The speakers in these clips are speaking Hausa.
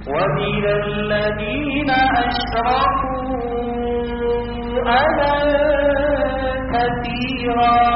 ومن الذين أشركوا أذى كثيرا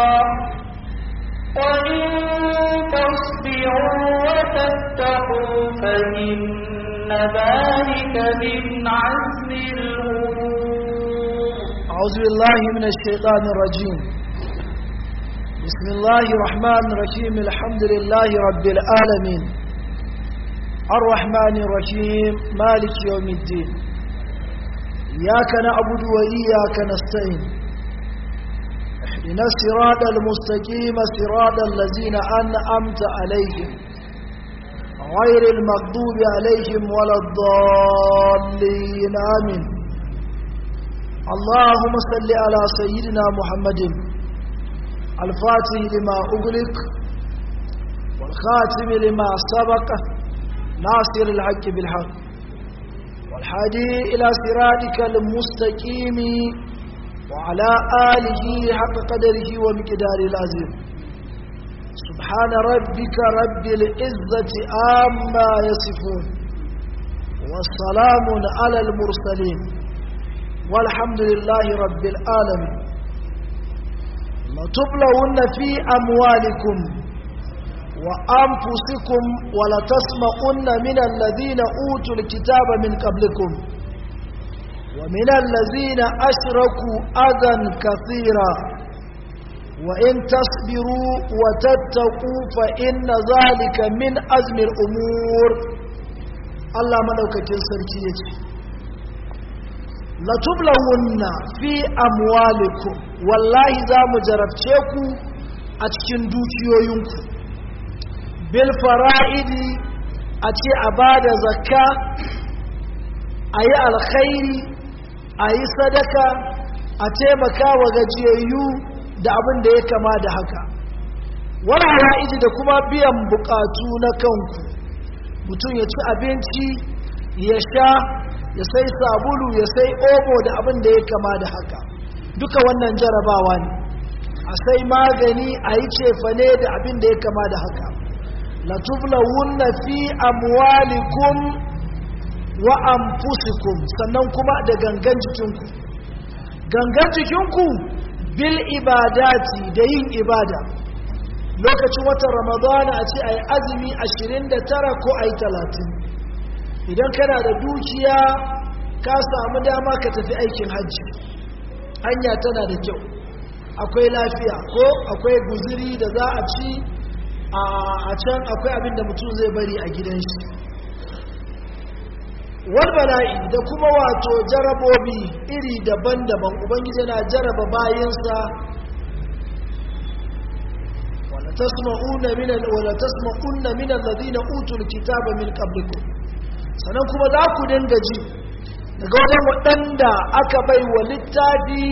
وإن تصبروا وتتقوا فإن ذلك من عزم الأمور أعوذ بالله من الشيطان الرجيم بسم الله الرحمن الرحيم الحمد لله رب العالمين الرحمن الرحيم مالك يوم الدين إياك نعبد وإياك نستعين اهدنا الصراط المستقيم صراط الذين أنعمت عليهم غير المغضوب عليهم ولا الضالين آمين اللهم صل على سيدنا محمد الفاتح لما أغلق والخاتم لما سبق ناصر الحق بالحق والحادي إلى صراطك المستقيم وعلى آله حق قدره ومقداره العظيم سبحان ربك رب العزة عما يصفون والسلام على المرسلين والحمد لله رب العالمين لتبلون في أموالكم وأنفسكم ولتسمعن من الذين أوتوا الكتاب من قبلكم ومن الذين أشركوا أذى كثيرا وإن تصبروا وتتقوا فإن ذلك من أزم الأمور الله ملوك جنسر كيتي latublawunna fi amwalikum wallahi za mu jarabce ku a cikin dukiyoyinku bil fara'idi a ce a ba da zakka a yi alkhairi a yi sadaka a taimaka wa gajiyayyu da abin da ya kama da haka wani hara'idi da kuma biyan bukatu na kanku mutum ya ci abinci ya sha ya sai sabulu ya sai omo da abin da ya kama da haka duka wannan jarabawa ne a sai magani a yi cefane da abin da ya kama da haka latublawunna fi amwalikum wa anfusikum sannan kuma da gangan jikinku gangan jikinku bil ibadati da yin ibada lokacin watan ramadana a ce a yi azumi 29 ko a yi 30 idan kana da dukiya ka samu dama ka tafi aikin hajji hanya tana da kyau akwai lafiya ko akwai guziri da za a ci a can akwai abin da mutum zai bari a gidan shi wal bala'i da kuma wato jarabobi iri daban-daban ubangiji na jaraba bayansa wala tasma'una min wala tasma'unna min alladhina utul kitaba min qablikum sannan kuma za ku dinga ji daga wajen waɗanda aka bai wa littafi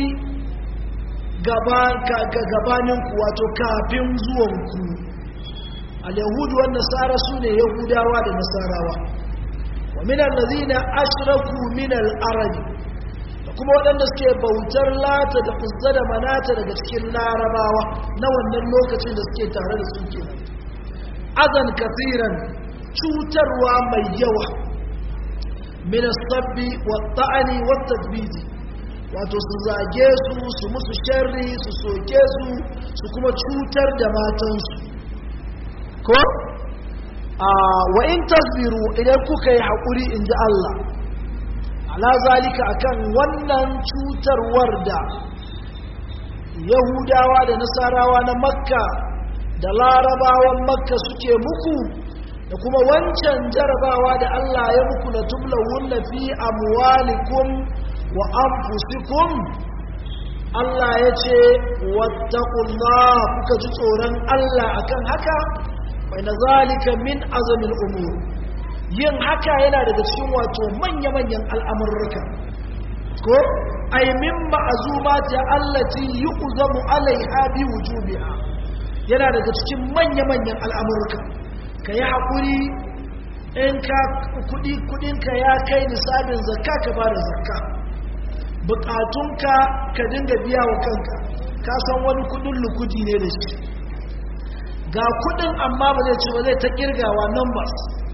gabaninku wato kafin zuwanku al-yahudu wa nasara su ne yahudawa da nasarawa wa minan lazina ashraku min al-arabi da kuma waɗanda suke bautar lata da kuzza da manata daga cikin larabawa na wannan lokacin da suke tare da su kenan azan kafiran cutarwa mai yawa min sabbi wa ta'ani wa tadbiji wato su zage su su musu sharri su soke su su kuma cutar da matansu ko a wa in tasbiru idan kuka yi haƙuri in ji Allah ala zalika akan wannan cutarwar da yahudawa da nasarawa na makka da larabawan makka suke muku da kuma wancan jarabawa da Allah ya muku na tublawunna fi amwalikum wa anfusikum Allah ya ce wattaqullah kuka ji tsoron Allah akan haka bai na zalika min azamin umur yin haka yana daga cikin wato manya-manyan al'amurruka ko ay min ma'azumati allati yu'zamu alaiha bi wujubiha yana daga cikin manya-manyan al'amurruka ka yi haƙuri in ka kudinka ya kai nisabin zakka ka ba da zakka bukatunka ka dinga biya wa kanka ka san wani kudin lukudi ne da shi ga kudin amma ba zai ci ba zai ta kirgawa numbers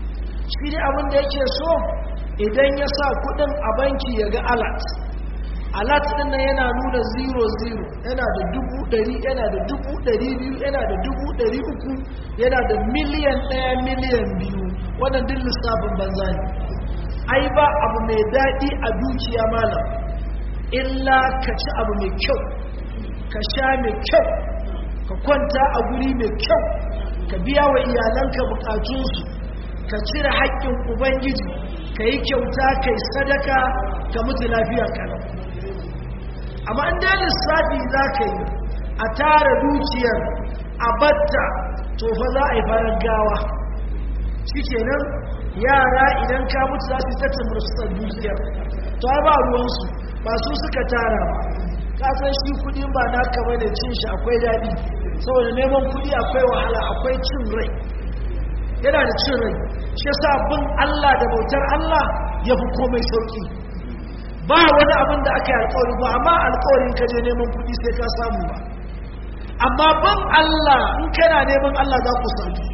shi ne abin da yake so idan ya sa kudin a banki ya ga alat alat din nan yana nuna 00 yana da dubu ɗari yana da dubu ɗari biyu yana da dubu ɗari uku yana da miliyan ɗaya miliyan biyu wannan duk lissafin banza ne ai ba abu mai daɗi a dukiya malam illa ka ci abu mai kyau ka sha mai kyau ka kwanta a guri mai kyau ka biya wa iyalanka bukatunsu ka cire haƙƙin ubangiji ka yi kyauta ka yi sadaka ka mutu lafiya kalau amma an da lissafi za ka yi a tara dukiyar a batta to fa za a yi farar gawa shi kenan yara idan ka mutu za su yi tattar mursusar dukiyar to ai ba ruwansu ba su suka tara ba kasan shi kudi ba na kama da cin shi akwai daɗi saboda neman kudi akwai wahala akwai cin rai yana da cin rai shi yasa bin Allah da bautar Allah ya fi komai sauki ba wani abin da aka yi alkawari ba amma alkawarin ka je neman kudi sai ka samu ba amma bin Allah in kana neman Allah za ku sami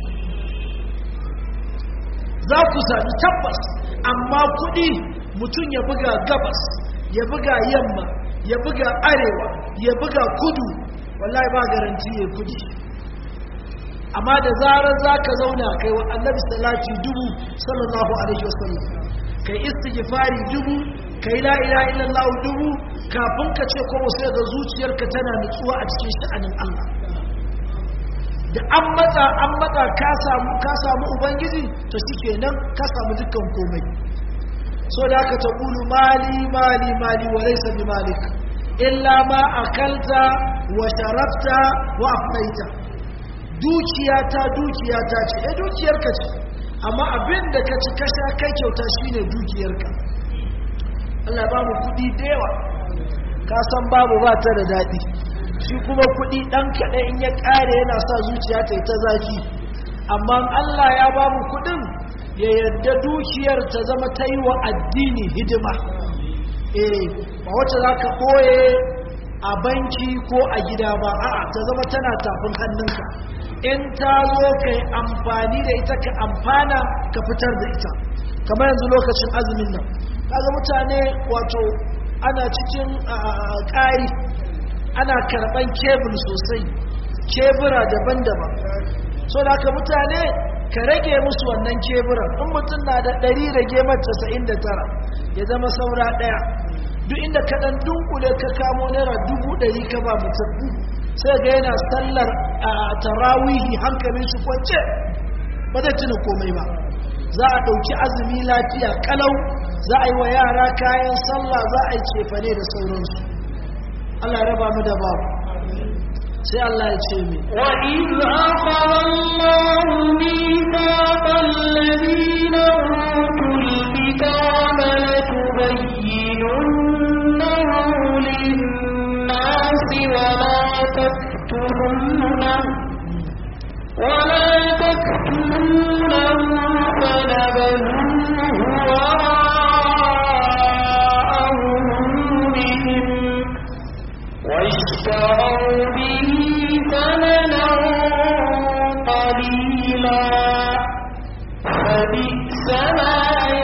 za ku sami tabbas amma kudi mutum ya buga gabas ya buga yamma ya buga arewa ya buga kudu wallahi ba garanti ya kudi amma da zarar za ka zauna kai wa annabi salati dubu sallallahu alaihi wasallam kai istighfari dubu kai la ilaha illallah dubu kafin ka ce ko sai ga zuciyarka tana nutsuwa a cikin sha'anin Allah da an matsa an matsa ka samu ka samu ubangiji to shikenan ka samu dukkan komai so da aka taqulu mali mali mali wa laysa bi malik illa ma akalta wa sharafta wa afnaita dukiyata dukiyata ce eh dukiyarka ce amma abin da ka ci kasha kai kyauta shine dukiyarka Allah ba mu kudi da yawa ka san babu ba ta da daɗi shi kuma kudi ɗan kaɗai in ya ƙare yana sa zuciya ta yi ta zafi amma Allah ya ba mu kudin ya yadda dukiyar ta zama ta yi wa addini hidima eh ba wacce za ka ɓoye a banki ko a gida ba a'a ta zama tana tafin hannunka in ta zo ka yi amfani da ita ka amfana ka fitar da ita kamar yanzu lokacin azumin nan kaga mutane wato ana cikin ƙari ana karɓan kebul sosai kebura daban-daban so da haka mutane ka rage musu wannan keburan in mutum na da ɗari rage mata sa'in da tara ya zama saura ɗaya duk inda ka ɗan dunkule ka kamo naira dubu ɗari ka ba mutum sai ga yana sallar a tarawihi hankalin shi kwance ba zai tuna komai ba za a ɗauki azumi lafiya kalau za a yi wa yara kayan sallah za a yi cefane da sauransu Allah raba mu da babu sai Allah ya ce mi وإذ أخذ الله ميثاق الذين أوتوا الكتاب لتبيننه للناس ولا تكتمونه ولا تكتمونه فنبذوه وراء ظهورهم واشتروا به ثمنا قليلا فبئس ما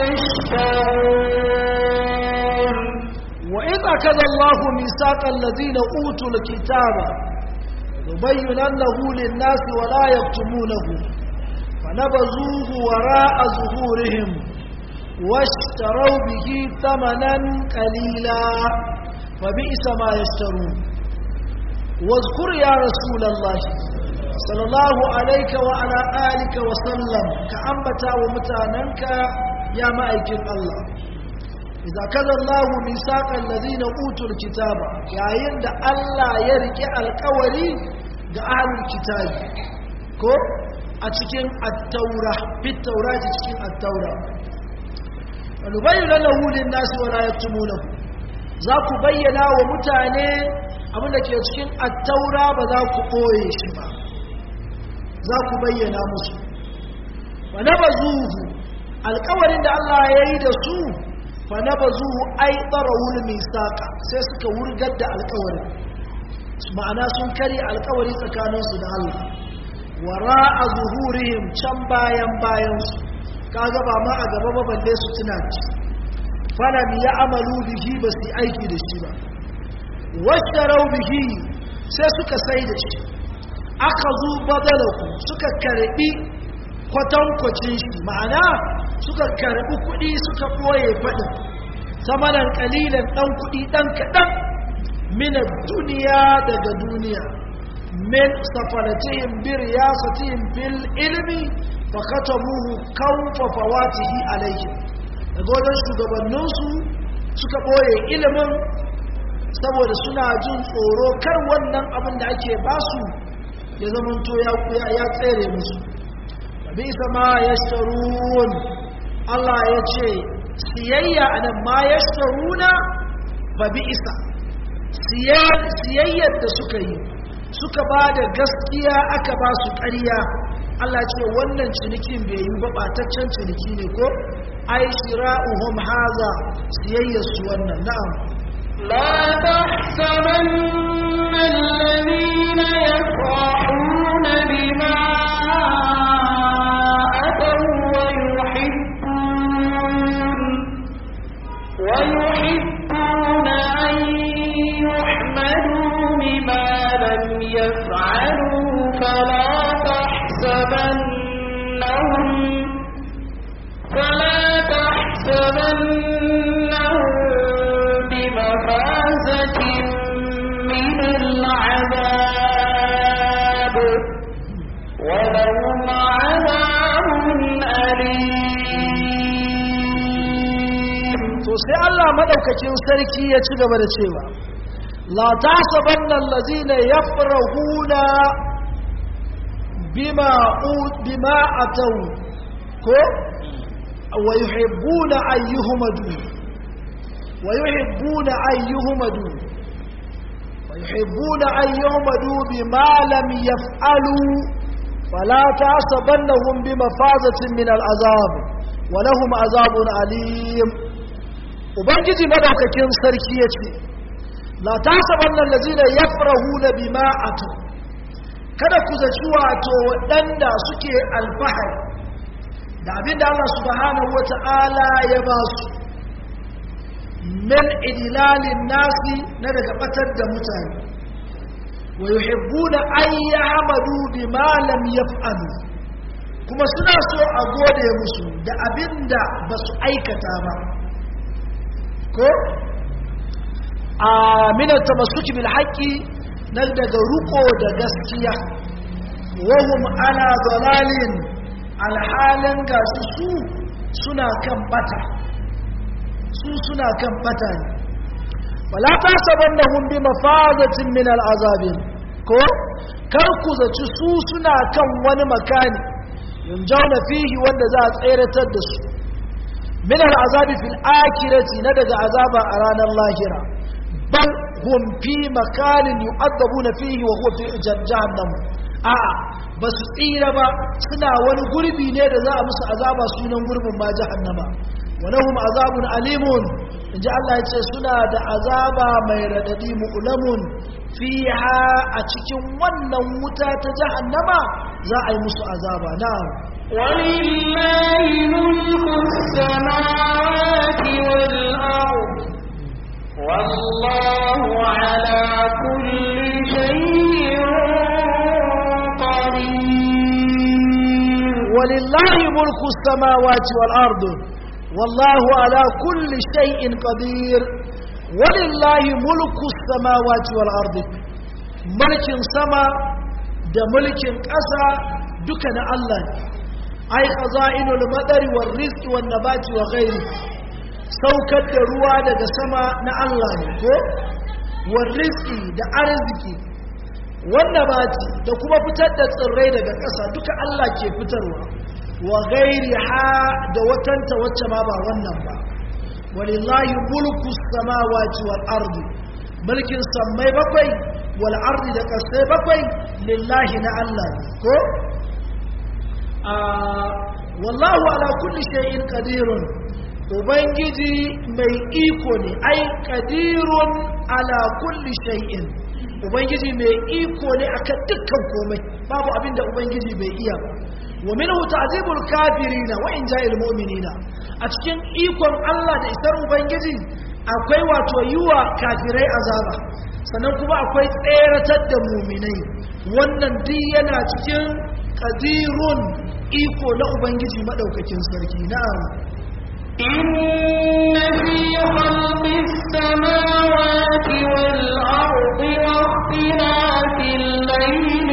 يشترون وإذ أخذ الله ميثاق الذين أوتوا الكتاب يبيننه للناس ولا يكتمونه فنبذوه وراء ظهورهم واشتروا به ثمنا قليلا فبئس ما يشترون واذكر يا رسول الله صلى الله عليك وعلى آلك وسلم كأنبتا ومتاننك يا مأيك الله إذا كذا الله ميثاق الذين أوتوا الكتاب يا يند الله يرجع القولي da ahlul kitabi ko a cikin at-taura fit taurati cikin at-taura wani bayyana lahu lin-nasi wa la yaktumunahu za ku bayyana wa mutane abinda ke cikin at-taura ba za ku koye shi ba za ku bayyana musu wa nabazuhu alƙawarin da Allah ya yi da su fa nabazuhu ay tarawul misaqa sai suka wurgar da alƙawarin ma'ana sun kare alkawari tsakaninsu da Allah wara a zuhurihim can bayan bayansu kaga ba ma a gaba ba balle su tuna ci falam ya amalu bihi ba su yi aiki da shi ba washarau bihi sai suka sai da shi aka zu badalahu suka karbi kwatankwacin shi ma'ana suka karbi kuɗi suka ɓoye faɗin samanan ƙalilan ɗan kuɗi ɗan kaɗan mina duniya daga duniya min safaratihim bir yasatihim bil ilmi fa katamuhu kawfa fawatihi alayhim daga wajen shugabanninsu suka ɓoye ilimin saboda suna jin tsoro kar wannan abin da ake basu ya zamanto ya tsere musu bisa ma ya sharun Allah ya ce siyayya a nan ma ya sharuna ba bi isa siyayyar da suka yi suka ba da gaskiya aka ba su ƙarya Allah ce wannan cinikin bai yi ba ɓataccen ciniki ne ko ai shira'uhum haza siyayyar su wannan na'am لا تحسبن الذين يفرحون بما أتوا ويحبون ويحبون أن يحمدوا بما لم يفعلوا فلا تحسبنهم فلا تحسبنهم بمفازة من العذاب ولهم عذاب أليم to sai Allah madaukakin sarki ya ci gaba da cewa la tasabanna allazina yafrahuna bima u- bima ataw ko wa yuhibbuna ayyuhumadu wa yuhibbuna ayyuhumadu wa yuhibbuna ayyuhumadu bima lam yaf'alu fala tasabannahum bimafazatin min al'azab wa lahum azabun alim ubangiji madaukakin sarki ya ce la tasabanna allazina yafrahuna bima atu kada ku zaci wato waɗanda suke alfahari da abinda Allah subhanahu wata'ala ya ba su min idlalin nasi na daga batar da mutane wa yuhibbuna an ya'malu bima lam yaf'alu kuma suna so a gode musu da abinda ba su aikata ba ko a minar tamassuki bil haqqi na daga ruko da gaskiya wahum ana dalalin alhalin ga su su suna kan bata su suna kan bata ne wala tasabannahum bi mafazatin min al'azabin ko kar ku zaci su suna kan wani makani yunjauna fihi wanda za a tseratar da su min al'azabi fil akhirati na daga azaba a ranar lahira bal hum fi makanin yu'adabuna fihi wa huwa fi jahannam a'a ba su tsira ba suna wani gurbi ne da za a musu azaba sunan gurbin ma jahannama wa lahum azabun alimun inji Allah ya ce suna da azaba mai radadi mu'lamun fiha a cikin wannan wuta ta jahannama za a yi musu azaba na'am ولله ملك السماوات والأرض والله على كل شيء قدير ولله ملك السماوات والأرض والله على كل شيء قدير ولله ملك السماوات والأرض ملك سما da mulkin ƙasa duka na Allah ne ai khaza'inul madari war rizqi wan nabati wa ghairi saukar da ruwa daga sama na Allah ne ko war rizqi da arziki wan nabati da kuma fitar da tsirrai daga ƙasa duka Allah ke fitarwa wa ghairi ha da watanta wacce ma ba wannan ba walillahi mulku samawati wal ardi mulkin sammai bakwai wal ardi da kasai bakwai lillahi na Allah ne ko wallahu ala kulli shay'in qadirun ubangiji mai iko ne ai qadirun ala kulli shay'in ubangiji mai iko ne akan dukkan komai babu abinda ubangiji bai iya ba wa minhu ta'zibul kafirina wa in ja'il mu'minina a cikin ikon Allah da isar ubangiji akwai wato yiwa kafirai azaba sannan kuma akwai tseratar da mu'minai wannan duk yana cikin qadirun iko na ubangiji madaukakin sarki na'am إن في خلق السماوات والأرض واختلاف الليل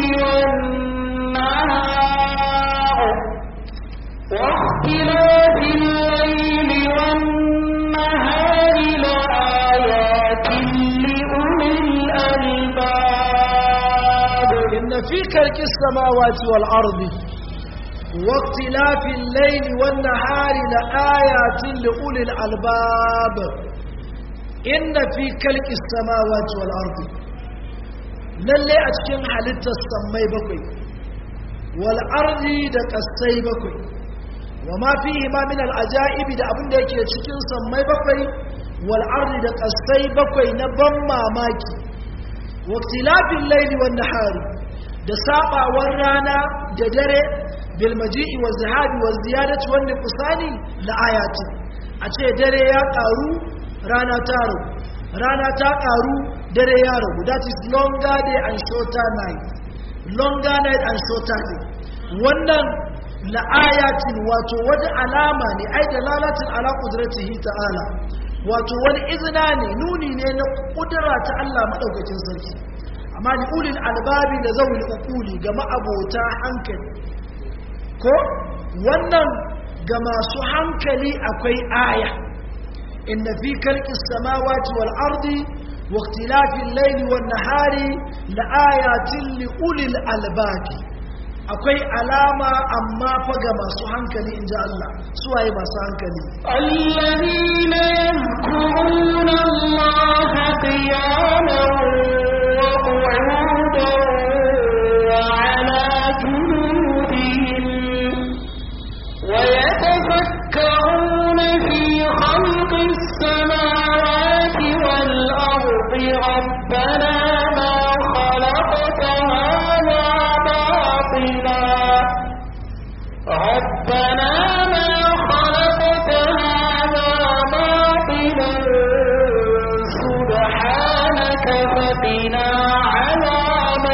والنهار واختلاف الليل والنهار لآيات لأولي الألباب إن في خلق السماوات والأرض واختلاف الليل والنهار لآيات لأولي الألباب إن في خلق السماوات والأرض lalle a cikin halittar sammai bakwai wal ardi da kasai bakwai wa ma fihi ma min al ajaibi da abin da yake cikin sammai bakwai wal ardi da kasai bakwai na ban mamaki wa ikhtilafil layli wan nahari da sabawar rana da dare bil maji'i waz zahabi waz ziyadati wan nuqsani la ayatin a ce dare ya karu rana ta ragu rana ta karu dare ya ragu that is longer day and shorter night longer night and shorter day wannan la ayatin wato wata alama ne ai da lalatin ala qudratihi ta'ala wato wani izina ne nuni ne na kudura ta Allah madaukakin sarki amma li ulil albabi da zawil uquli ga ma'abota hankali ko wannan ga masu hankali akwai aya inna fi khalqis samawati wal ardi wa ikhtilafil layli wan nahari la ayatin li ulil albabi akwai alama amma fa ga masu hankali inji Allah suwaye masu hankali الذين يذكرون الله قياما وقعودا وعلى جنوبهم ويتفكرون في خلق السماوات والأرض ربنا ما خلقت هذا باطلا ربنا ما خلقت هذا باطلا سبحانك فقنا عذاب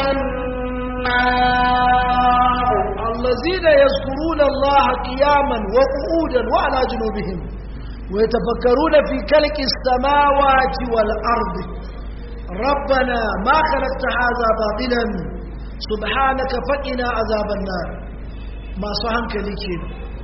النار الذين يذكرون الله قياما وقعودا وعلى جنوبهم ويتفكرون في خلق السماوات والأرض ربنا ما خلقت هذا باطلا سبحانك فقنا عذاب النار ما صحنك لكين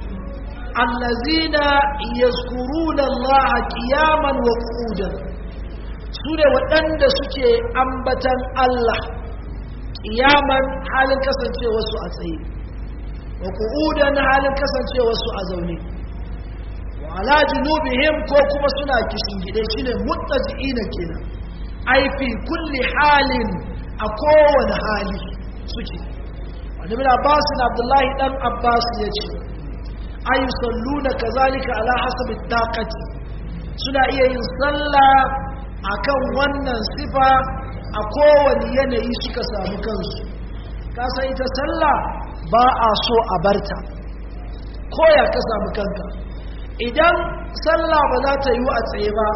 الذين يذكرون الله قياما وقعودا سورة وأند سكي أنبتا الله قياما حال كسنتي وسوء سيد wa qu'udan halin kasancewa su a zaune wa ala junubihim ko kuma suna kishingide shine muttaji'ina kenan ai fi kulli halin a kowane hali suke wani bin abbas na abdullahi dan abbas ya ce ay salluna kazalika ala hasabi taqati suna iya yin sallah akan wannan sifa a kowane yanayi suka samu kansu ka san ita sallah ba a so a barta ko ya ka samu kanka idan sallah ba za ta yi a tsaye ba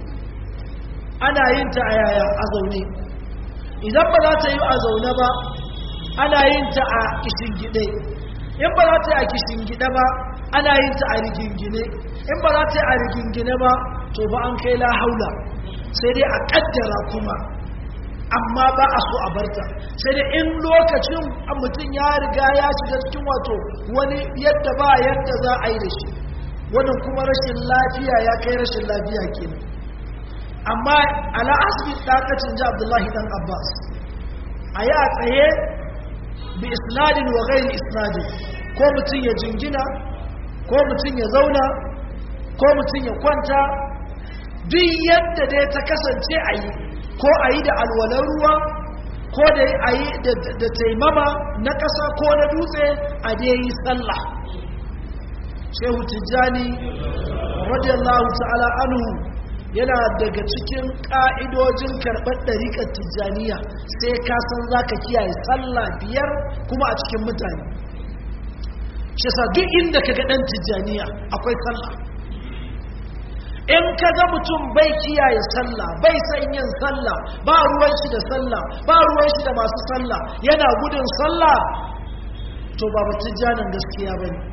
ana yin ta a yaya a zaune idan ba za ta yi a zaune ba ana yin ta a kishingide in ba za ta yi a kishingide ba ana yin ta a rigingine in ba za ta yi a rigingine ba to ba an kai la haula sai dai a kaddara kuma amma ba a so a barta sai da in lokacin mutum ya riga ya shiga cikin wato wani yadda ba yadda za a yi da shi wannan kuma rashin lafiya ya kai rashin lafiya kenan amma ala asibit dakacin ji abdullahi dan abbas a yi a tsaye bi isnadin wa gairi isnadin ko mutum ya jingina ko mutum ya zauna ko mutum ya kwanta duk yadda dai ta kasance a yi ko a yi da alwalar ruwa ko da a yi da taimama na ƙasa ko na dutse a da yi sallah shehu tijjani radiyallahu ta'ala anhu yana daga cikin ƙa'idojin karɓar ɗariƙar tijjaniya sai ka san za ka kiyaye sallah biyar kuma a cikin mutane shi sa duk inda ka ga ɗan tijjaniya akwai sallah in ka ga mutum bai kiyaye sallah bai san yin sallah ba ruwan shi da sallah ba ruwan shi da masu sallah yana gudun sallah to ba tijjanin gaskiya ba ne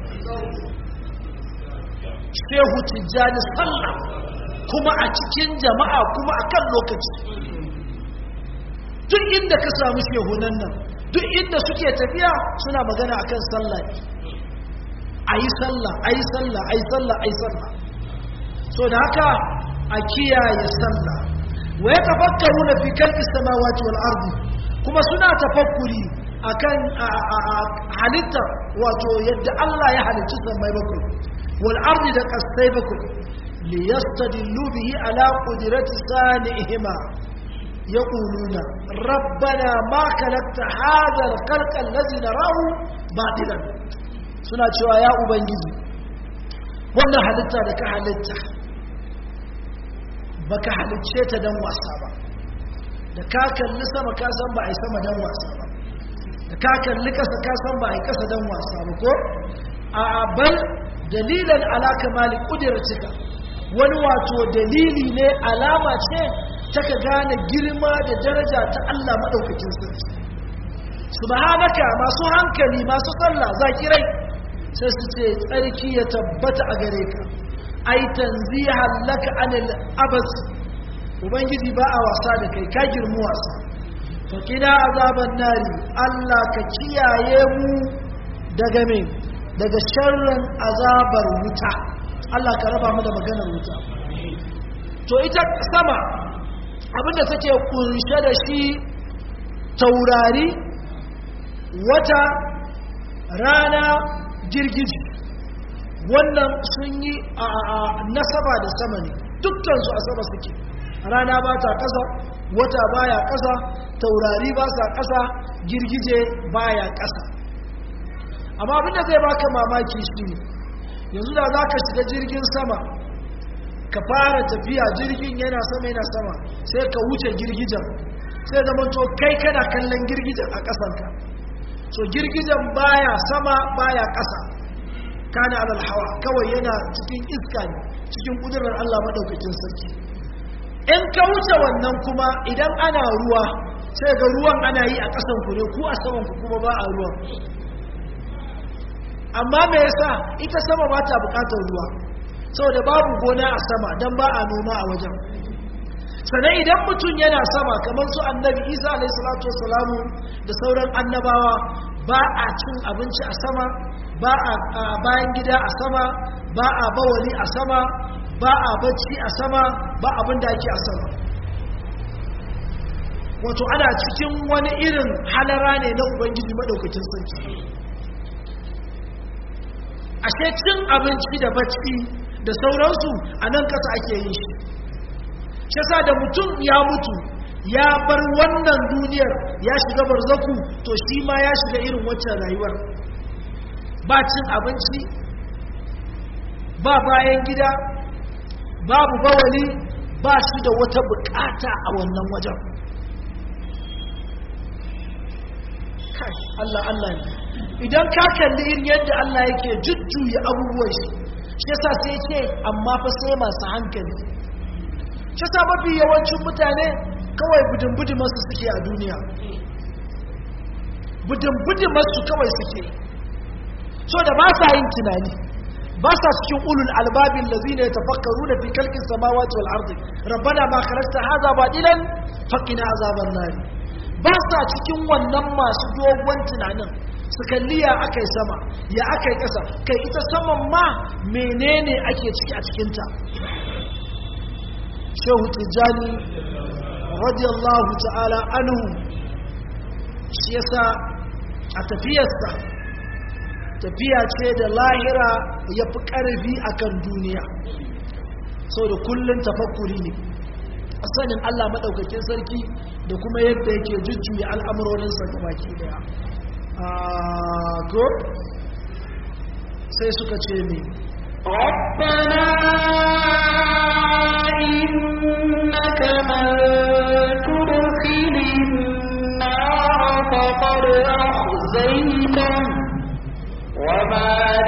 shehu tijjani sallah kuma a cikin jama'a kuma a kan lokaci duk inda ka samu shehunan nan duk inda suke tafiya suna magana akan sallah a yi sallah a yi sallah a yi sallah a yi sallah so da haka a kiyaye sallah wa ya tafakkaru na fi kalki samawati wal ardi kuma suna tafakkuri akan halittar wato yadda Allah ya halicci sammai bakwai wal ardi da kasai bakwai li yastadillu bihi ala qudrati sani'ihima yaquluna rabbana ma khalaqta hadha al-khalqa alladhi narahu batilan suna cewa ya ubangiji wannan halitta da ka halitta baka halicce ta dan wasa ba da ka kalli sama ka san ba a yi sama dan wasa ba da ka kalli kasa ka san ba a yi kasa dan wasa ba ko a bal dalilan ala kamali kudircika wani wato dalili ne alama ce ta ka gane girma da daraja ta Allah madaukakin sarki subhanaka masu hankali masu sallah zakirai sai su ce tsarki ya tabbata a gare ka ai tanzihan laka anil abas ubangiji ba a wasa da kai ka girmu wasa to kina azaban nari Allah ka kiyaye mu daga me daga sharrin azabar wuta Allah ka raba mu da maganar wuta to ita sama abinda take kunshe da shi taurari wata rana girgiji wannan sun yi a nasaba da sama ne dukkansu a sama suke rana ba ta ƙasa wata baya ƙasa taurari ba sa ƙasa girgije baya ƙasa amma abinda zai baka mamaki shi ne yanzu da za ka shiga jirgin sama ka fara tafiya jirgin yana sama yana sama sai ka wuce girgijen sai zama to kai kana kallon girgijen a ƙasanka so girgijen baya sama baya ƙasa kana alal hawa kawai yana cikin iska ne cikin kudurar Allah madaukakin sarki in ka wuce wannan kuma idan ana ruwa sai ga ruwan ana yi a ƙasan ku ne ku a saman ku kuma ba a ruwan amma me yasa ita sama ba ta buƙatar ruwa saboda babu gona a sama don ba a noma a wajen sannan idan mutum yana sama kamar su annabi isa alaihi salatu wasalamu da sauran annabawa ba a cin abinci a sama ba a bayan gida a sama ba a bawali a sama ba a bacci a sama ba abin da ake a sama wato ana cikin wani irin halara ne na ubangiji maɗaukacin sarki ashe cin abinci da bacci da sauransu a nan ƙasa ake yin shi shasa da mutum ya mutu ya bar wannan duniyar ya shiga barzaku to shi ma ya shiga irin waccan rayuwar ba cin abinci ba bayan gida babu bawali ba shi da wata bukata a wannan wajen kai Allah Allah ne idan ka kalli irin yadda Allah yake jujjuya abubuwan shi shi yasa sai ce amma fa sai masu hankali shi yasa mafi yawancin mutane kawai budin masu suke a duniya budin masu kawai suke so da ba sa yin tunani ba sa cikin ulul albabin lazina yatafakkaru da fi kalkin samawati wal ardi rabbana ma khalaqta hadha batilan faqina azaban nar ba sa cikin wannan masu dogon tunanin su kalli ya akai sama ya akai kasa kai ita saman ma menene ake ciki a cikin ta shehu tijani radiyallahu ta'ala anhu shi yasa a tafiyarsa tafiya ce da lahira ya fi ƙarfi a kan duniya sau da kullum tafakkuri ne a sanin allah maɗaukakin sarki da kuma yadda yake jujjuya al'amurorinsa ga baki daya ko sai suka ce ne ربنا إنك من تدخل النار فقد أخزيته وما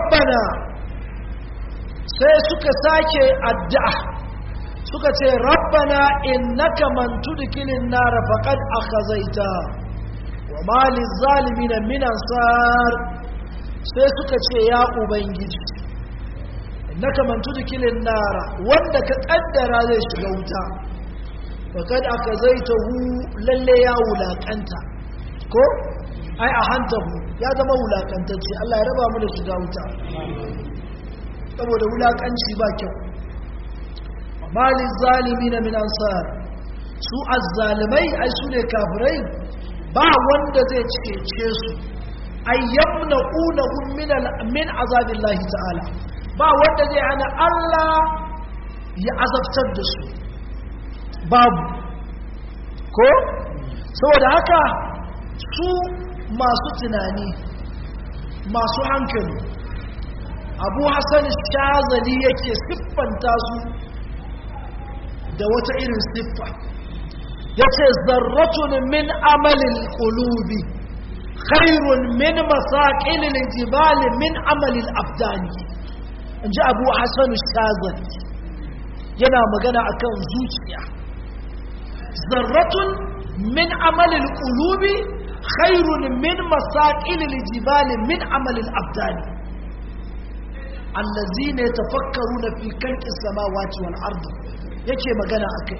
rabbana sai suka sake addu'a suka ce rabbana innaka man tudkilin nar faqad akhazaita wa ma lizalimin min ansar sai suka ce ya ubangiji innaka man tudkilin nar wanda ka kaddara zai shiga wuta faqad akhazaitahu lalle ya wulakanta ko ai a hantahu ya zama wulakantacce Allah ya raba mu da shiga wuta saboda wulakanci ba kyau malin zalimi na min ansar su azzalimai ai su ne kafirai ba wanda zai cece su ay yamna'unahum min min azabillahi ta'ala ba wanda zai hana Allah ya azabtar da su babu ko saboda haka su masu tunani masu hankali abu hassan shazali yake siffanta su da wata irin siffa ya ce zarratun min amalin ƙulubi khairun min masaƙilin jibali min amalin abdani in ji abu hassan shazali yana magana akan zuciya zarratun min amalin ƙulubi khairun min masaƙilin jibali min amalin abdani allazina yatafakkaruna fi khalqis samawati wal ardi yake magana akai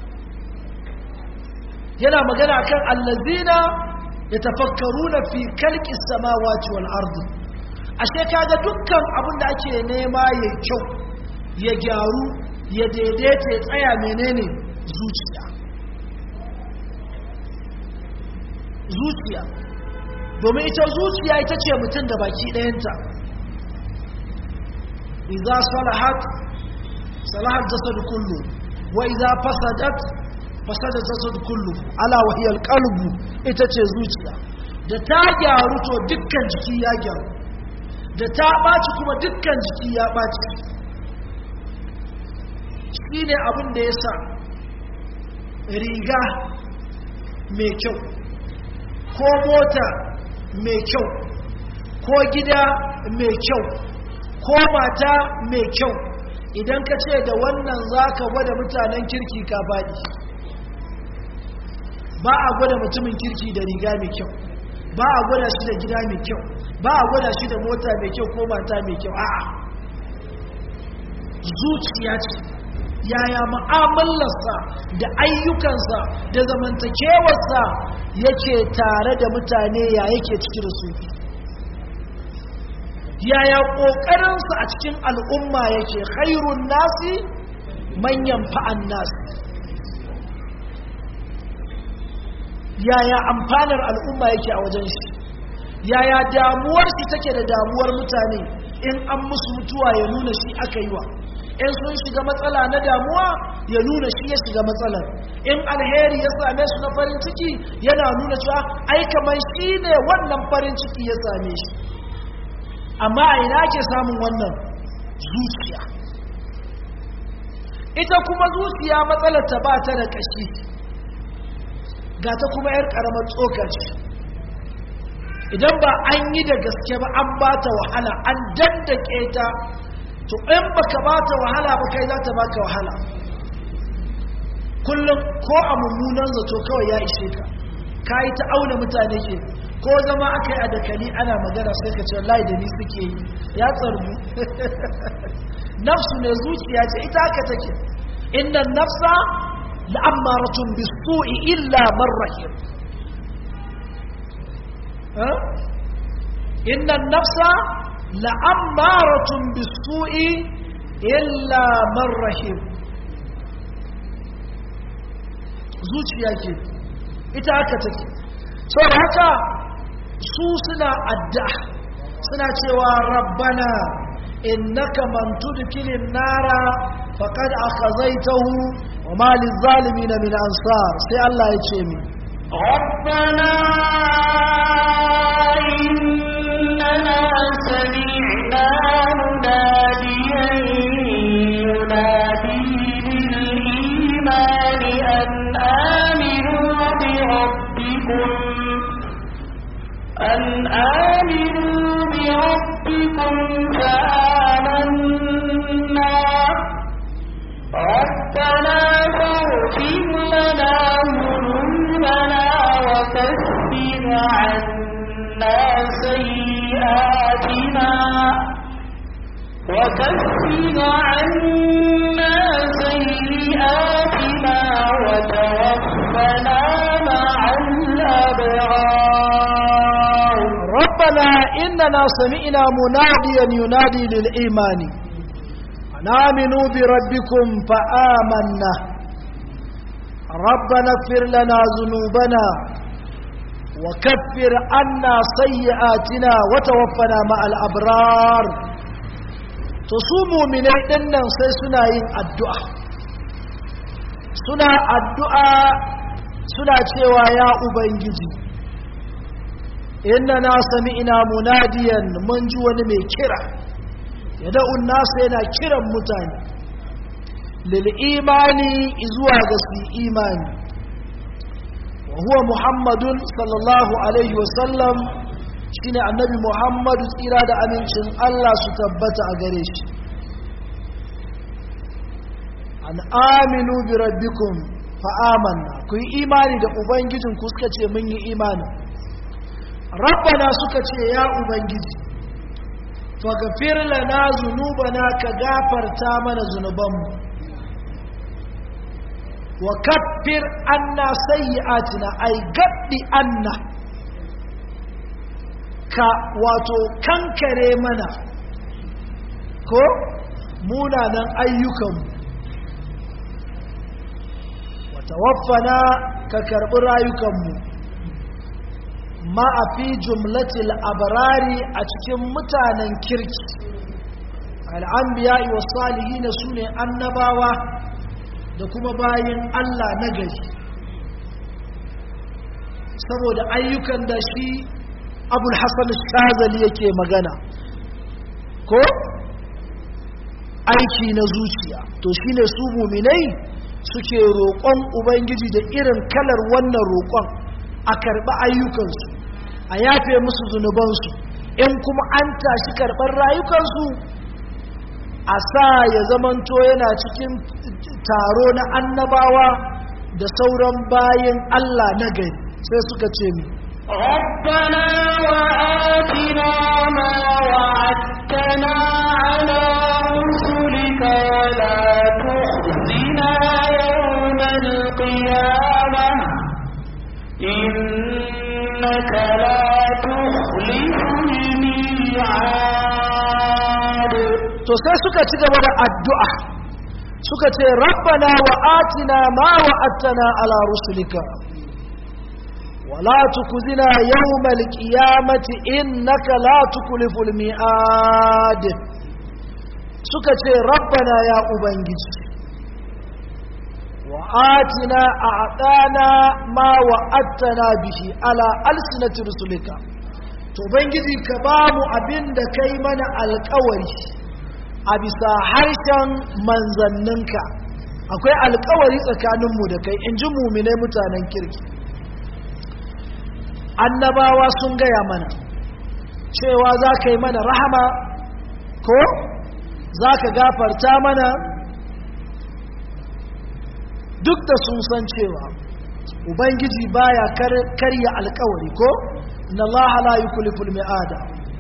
yana magana akan allazina yatafakkaruna fi khalqis samawati wal ardi ashe kaga dukkan abin da ake nema ya kyau ya gyaru ya daidaita ya tsaya menene zuciya zuciya domin ita zuciya ita ce mutum da baki ɗayanta إذا صلحت صلح الجسد كله وإذا فسدت فسد الجسد كله ألا وهي القلب itace zuciya da ta gyaru to dukkan jiki ya gyaru da ta ɓaci kuma dukkan jiki ya ɓaci shi ne abin da ya sa riga mai kyau ko mota mai kyau ko gida mai kyau ko mata mai kyau idan ka ce da wannan za ka gwada mutanen kirki ka faɗi ba a gwada mutumin kirki da riga mai kyau ba a gwada shi da gida mai kyau ba a gwada shi da mota mai kyau ko mata mai kyau a'a zuciya ce yaya ma'amalarsa da ayyukansa da zamantakewarsa yake tare da mutane ya yake ciki da su yaya ƙoƙarinsa a cikin al'umma yake khairun nasi manyan fa'an nasi yaya amfanar al'umma yake a wajen shi yaya damuwar shi take da damuwar mutane in an musu mutuwa ya nuna shi aka yi wa in sun shiga matsala na damuwa ya nuna shi ya shiga matsalar in alheri ya same su na farin ciki yana nuna cewa ai kamar shi ne wannan farin ciki ya same shi amma a ina ke samun wannan zuciya ita kuma zuciya matsalar ta ba ta da kashi ga ta kuma yar karamar tsokaci idan ba an yi da gaske ba an ba ta wahala an dandake ta to in baka ba ta wahala ba kai za ta baka wahala kullum ko a mummunan zato kawai ya ishe ka ka yi ta auna mutane ke ko zama aka yi a dakali ana magana sai ka ce wallahi da ni suke yi ya tsargu nafsu ne zuciya ce ita haka take inna nafsa la'ammaratun bisu'i illa man rahim inna nafsa la'ammaratun bisu'i illa man rahim zuciya ke ita haka take sau da haka su suna adda suna cewa rabbana innaka man tudkilin nara faqad akhazaytahu wa ma lizalimin min ansar sai Allah ya ce mi ربنا إننا سمعنا مناديا ينادي للإيمان أن آمنوا بربكم أن آمنوا بربكم بربكم فآمنا ربنا فاغفر لنا ذنوبنا وكفر عنا سيئاتنا وكفر عنا سيئاتنا وتوفنا مع الأبرار ربنا إننا سمعنا مناديا ينادي للإيمان أن آمنوا بربكم فآمنا ربنا اغفر لنا ذنوبنا وكفر عنا سيئاتنا وتوفنا مع الأبرار تصوموا من أيدنا سيسنا الدعاء سنا الدعاء سنا cewa ya ubangiji inna na sami'na munadiyan mun ji wani mai kira ya da'un nasa yana kiran mutane lil imani zuwa ga su imani wa huwa muhammadun sallallahu alaihi wasallam shine annabi muhammadu tsira da amincin Allah su tabbata a gare shi an aminu bi rabbikum fa amanna ku yi imani da ubangijinku suka ce mun yi imani rabbana suka ce ya ubangiji faghfir lana zunubana ka gafarta mana zunubanmu wa kaffir anna sayyi'atina ay gaddi anna ka wato kankare mana ko munanan ayyukanmu wa tawaffana ka karbi rayukanmu ma a fi jumlatil abarari a cikin mutanen kirki al'ambiya wa salihi na su ne annabawa da kuma bayan Allah na gari saboda ayyukan da shi abul hassan shazali yake magana ko aiki na zuciya to shine su muminai suke roƙon ubangiji da irin kalar wannan roƙon a karɓi ayyukansu a yafe musu zunubansu in kuma an tashi karɓar rayukansu a sa ya zamanto yana cikin taro na annabawa da sauran bayan Allah na gari sai suka ce mi ربنا وآتنا ما وعدتنا على رسلك ولا تخزنا يوم القيامة إنك لا تخلف الميعاد to sai suka ci gaba da addu'a suka ce rabbana wa atina ma wa'attana ala rusulika wala tukuzina yawmal qiyamati innaka la tukliful mi'ad suka ce rabbana ya ubangiji wa atina a'tana ma wa'attana bihi ala alsinati rusulika to ubangiji ka ba mu abin da kai mana alkawari a bisa harshen manzanninka akwai alkawari tsakaninmu da kai in ji muminai mutanen kirki annabawa sun gaya mana cewa za ka yi mana rahama ko za ka gafarta mana duk da sun san cewa ubangiji baya karya alkawari ko inna allaha la yukliful mi'ada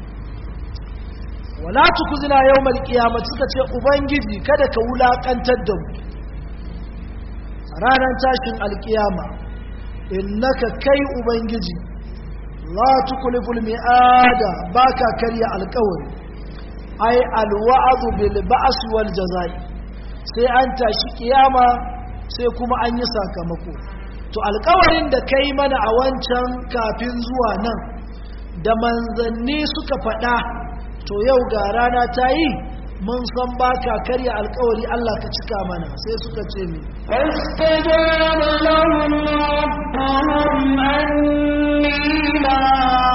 wala tukuzina yawmal qiyamah suka ce ubangiji kada ka wulakantar da mu ranar tashin alkiyama innaka kai ubangiji la tukliful mi'ada baka karya alkawari ai alwa'du bil ba's wal jazai sai an tashi kiyama sai kuma an yi sakamako to alkawarin da kai mana a wancan kafin zuwa nan da manzanni suka faɗa to yau ga rana ta yi mun san ba ka karya alkawari Allah ka cika mana sai suka ce mi فاستجاب لهم ربهم أني لا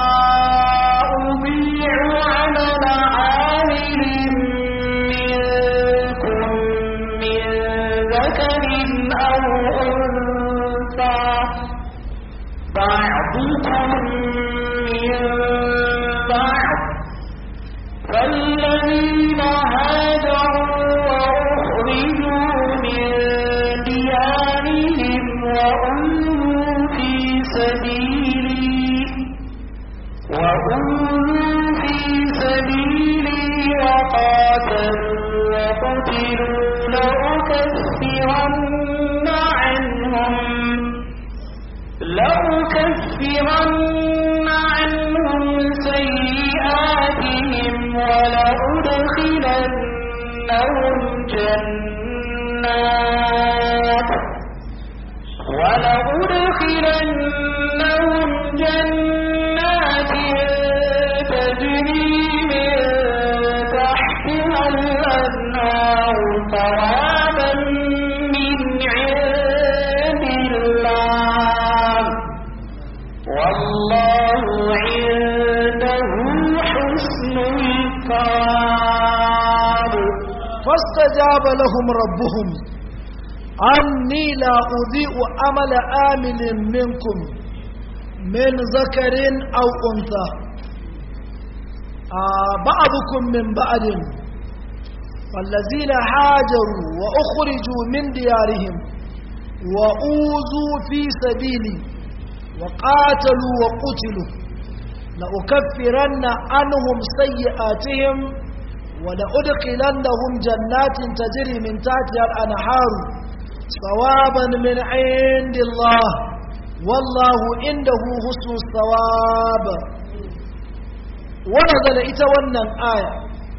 أضيع عمل عامل منكم من ذكر أو أنثى بعضكم من بعض لأكفرن عنهم سيئاتهم ولأدخلنهم جنات ولأدخلنهم جنات تجري من تحتها الأنهار ثوابا من عند الله والله عنده حسن الثواب فاستجاب لهم ربهم أني لا أضيء عمل آمل منكم من ذكر أو أنثى آه بعضكم من بعد فالذين هاجروا وأخرجوا من ديارهم وأوذوا في سبيلي وقاتلوا وقتلوا لأكفرن عنهم سيئاتهم ولأدخلنهم جنات تجري من تحتها الأنهار ثوابا من عند الله والله عنده حسن الثواب ونزل إتونا آية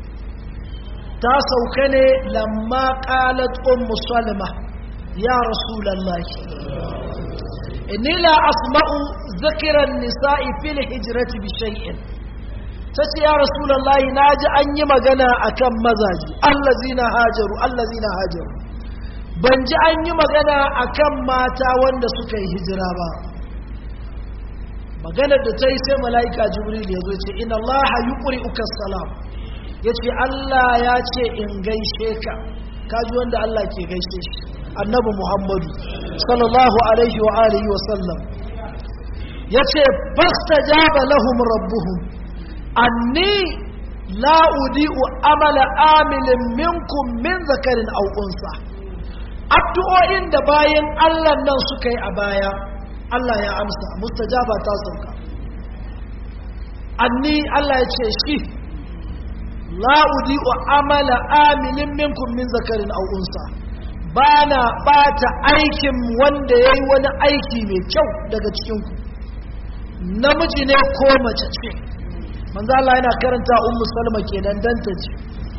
تاسوكني لما قالت أم سلمة يا رسول الله إني لا أسمع ذكر النساء في الهجرة بشيء tace ya rasulullahi naji an yi magana akan mazaji allazina hajaru allazina hajaru ban ji an yi magana akan mata wanda suka yi hijira ba maganar da ta yi sai mala'ika jibril ya zo ce inna allaha yuqri'uka salam yace Allah ya ce in gaishe ka kaji wanda Allah ke gaishe shi annabi muhammadu sallallahu alaihi wa alihi wa sallam yace fastajaba lahum rabbuhum anni la udi'u amala amilin minkum min zakarin aw unsa addu'o'in da bayan Allah nan suka yi a baya Allah ya amsa mustajaba ta sauka anni Allah ya ce shi la udi'u amala amilin minkum min zakarin aw unsa bana bata aikin wanda yayi wani aiki mai kyau daga cikin ku namiji ne ko mace ce manzo Allah yana karanta ummu salma kenan dan ta ji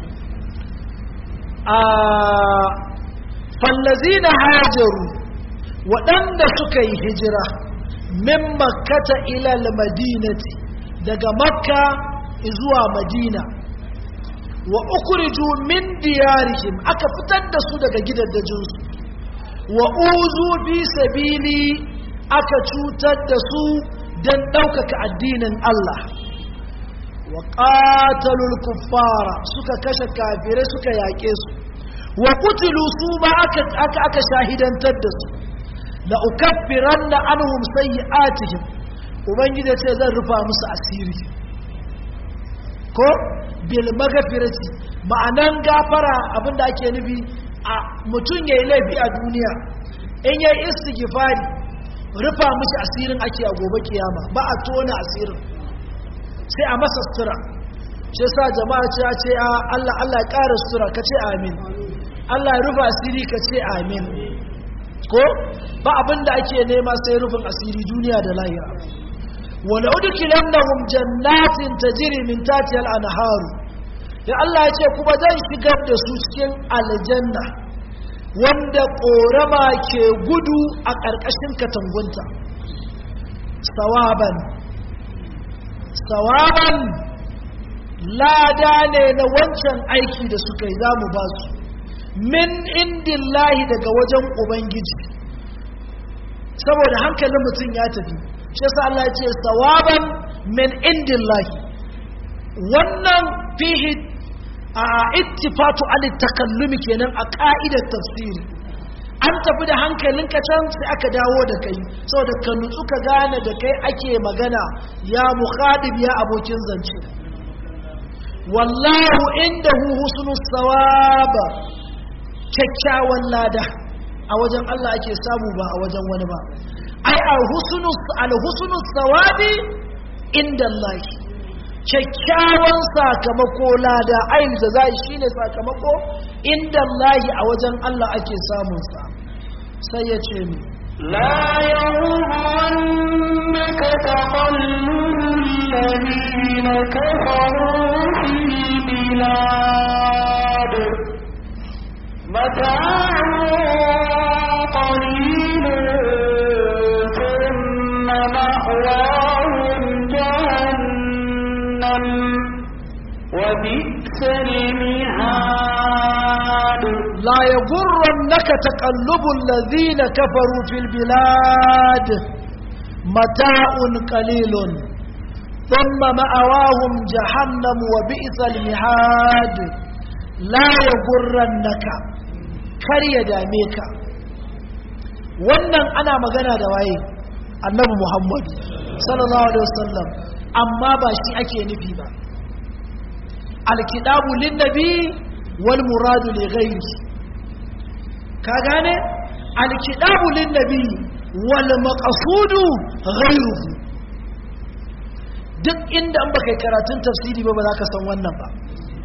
a fallazina hajaru waɗanda suka yi hijira min makkata ila madinati daga makka zuwa madina wa ukhriju min diyarihim aka fitar da su daga gidaddajinsu wa uzu fi sabili aka cutar da su don ɗaukaka addinin Allah wa qatalul kuffara suka kashe kafirai suka yaƙe su wa qutilu su ba aka aka aka shahidantar da su la ukaffiranna anhum sayyi'atihim ubangiji ce zan rufa musu asiri ko bil magfirati ma'anan gafara abinda ake nufi a mutum yayi laifi a duniya in yayi istighfari rufa mushi asirin ake a gobe kiyama ba a tona asirin sai a masa sutura shi sa jama'a ce a ce Allah Allah ya ƙara sutura ka ce amin Allah ya rufa asiri ka ce amin ko ba abin da ake nema sai rufin asiri duniya da lahira wala udkilannahum jannatin tajri min tahtiha al-anharu ya Allah ya ce kuma zan shigar da su cikin aljanna wanda korama ke gudu a ƙarƙashin katangunta sawaban sawaban lada ne na wancan aiki da suka yi za mu ba su min indin lahi daga wajen ubangiji saboda hankalin mutum ya tafi shi yasa Allah ya ce sawaban min indin lahi wannan fihi a ittifatu al takallumi kenan a ka'idar tafsiri an tafi da hankalinka can sai aka dawo da kai saboda ka nutsu ka gane da kai ake magana ya mukhadib ya abokin zance wallahu indahu husnus sawab kyakkyawan lada a wajen Allah ake samu ba a wajen wani ba ai al husnus al husnus sawabi inda Allah kyakkyawan sakamako lada ayin da za shi ne sakamako inda lahi a wajen Allah ake samunsa sai ya ce mi لا يغرنك تقلب الذين كفروا في البلاد متاع قليل ثم مأواهم جهنم وبئس المهاد لا يغرنك تقلب الذين كفروا في البلاد متاع قليل ثم مأواهم جهنم وبئس المهاد لا يغرنك kar ya dame ka wannan ana magana da waye annabi muhammad sallallahu alaihi wasallam amma ba shi ake nufi ba alkidabu lin nabi wal muradu li ghairi ka gane alkidabu lin nabi wal maqsudu ghairuhu duk inda an baka karatun tafsiri ba ba za ka san wannan ba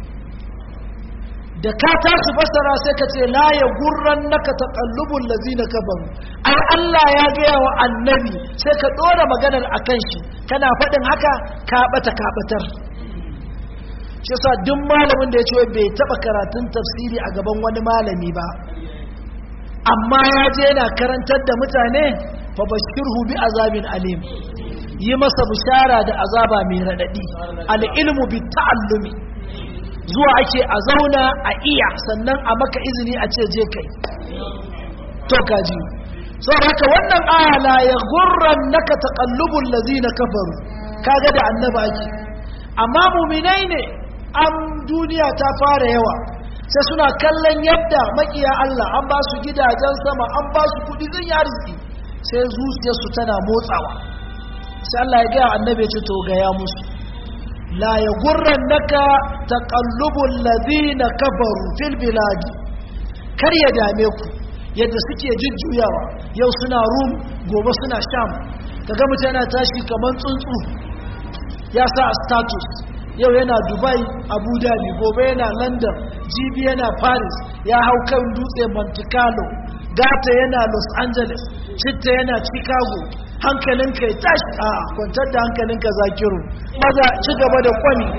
da ka tashi fassara sai ka ce la ya gurran naka taqallubul ladzina kafaru ai Allah ya gaya wa annabi sai ka dora maganar akan shi kana faɗin haka ka bata ka batar shi yasa duk malamin da ya ce bai taba karatun tafsiri a gaban wani malami ba amma ya je yana karantar da mutane fa bashirhu bi azabin alim yi masa bishara da azaba mai radadi al ilmu bi ta'allumi zuwa ake a zauna a iya sannan a maka izini a ce je kai to kaji so haka wannan aya la ya gurran naka taqallubul ladina kafaru kaga da annaba ake amma mu'minai ne an duniya ta fara yawa sai suna kallon yadda makiya Allah an ba su gidajen sama an ba su kudi zan yi arziki sai zuciyarsu tana motsawa sai Allah ya ga annabi ya ce to ga ya musu لا يغرنك تقلب الذين كفروا في البلاد kar ya dame ku yadda suke jujjuyawa yau suna rum gobe suna sham kaga mutum yana tashi kamar tsuntsu ya sa a status yau yana dubai abu dhabi gobe yana london jibi yana paris ya hau kan dutse monte carlo gata yana los angeles citta yana chicago hankalinka ya tashi a kwantar da hankalinka zakiru maza ci gaba da kwani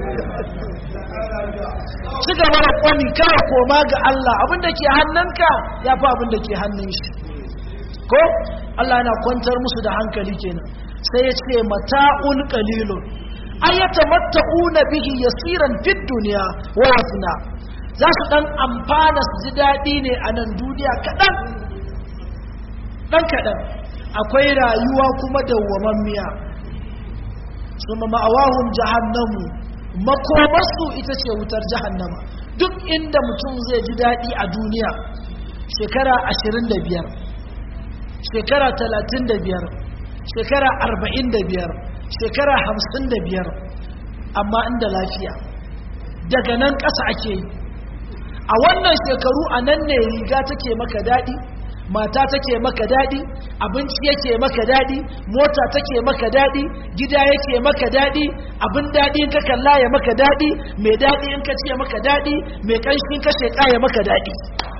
ci gaba da kwani kawai koma ga Allah abinda ke hannunka ya fi abinda ke hannun shi ko Allah yana kwantar musu da hankali kenan sai ya ce mata'un qalilun ayata matta'una bihi yasiran fid dunya wa yafna za su dan amfana su ji dadi ne a nan duniya kadan dan kadan akwai rayuwa kuma dawwamammiya suma ma'awahum jahannamu makomarsu ita ce wutar jahannama duk inda mutum zai ji daɗi a duniya shekara 25 shekara 35 shekara 45 shekara 55 amma inda lafiya daga nan ƙasa ake yi a wannan shekaru a nan ne riga take maka daɗi mata take maka daɗi abinci yake maka daɗi mota take maka daɗi gida yake maka daɗi abin daɗi in ka kalla ya maka daɗi mai daɗi in ka ce maka daɗi mai ƙanshi in ka sheƙa ya maka daɗi